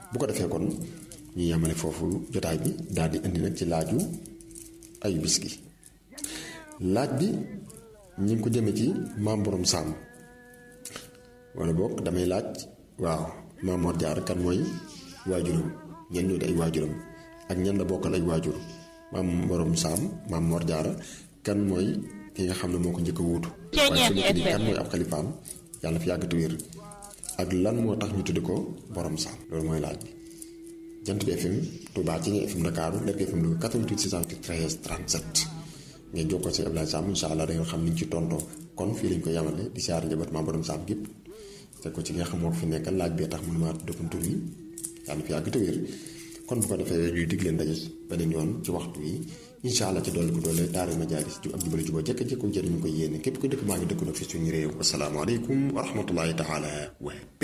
bu ko defee kon ñu yemale foofu jotaay bi daal di indi nag ci laaju ayu bis gi laaj bi ñu ngi ko jëme ci maam borom sàmm wala boog damay laaj waaw maam Mor Jaara kan mooy waajuram ñen ñoo di ay waajuram ak ñan la bokkal ay waajur maam borom sàmm maam Mor Jaara kan mooy ki nga xam ne moo ko njëkk a wuutu waaye su nekk nii kan mooy ab xalifaam yàlla fi yàgg te wér ak lan moo tax ñu tuddi ko borom sàmm loolu mooy laaj bi jant bi FM Touba ci nga FM Dakar Lergui FM Louga 88 613 37 ngeen jokkoo si Abdoulaye Sam incha allah da ngeen xam ni ñu ci tontoo kon fii lañ ko yamale di siyaar njaboot maam borom Sam gépp teg ko ci nga xam moo ko fi nekkal laaj bee tax mënuma dëkkantu yi yàlla fi yàgg te wér kon bu ko defee ñuy dig leen daje beneen yoon ci waxtu yi incha allah ci dolli ko doole daara majaalis ju ak jubale juba jekk jekko jëriñu ko yéene képp ko dëkk maa ngi dëkk nag fi suñu réew asalaamaaleykum wa rahmatullahi taala wa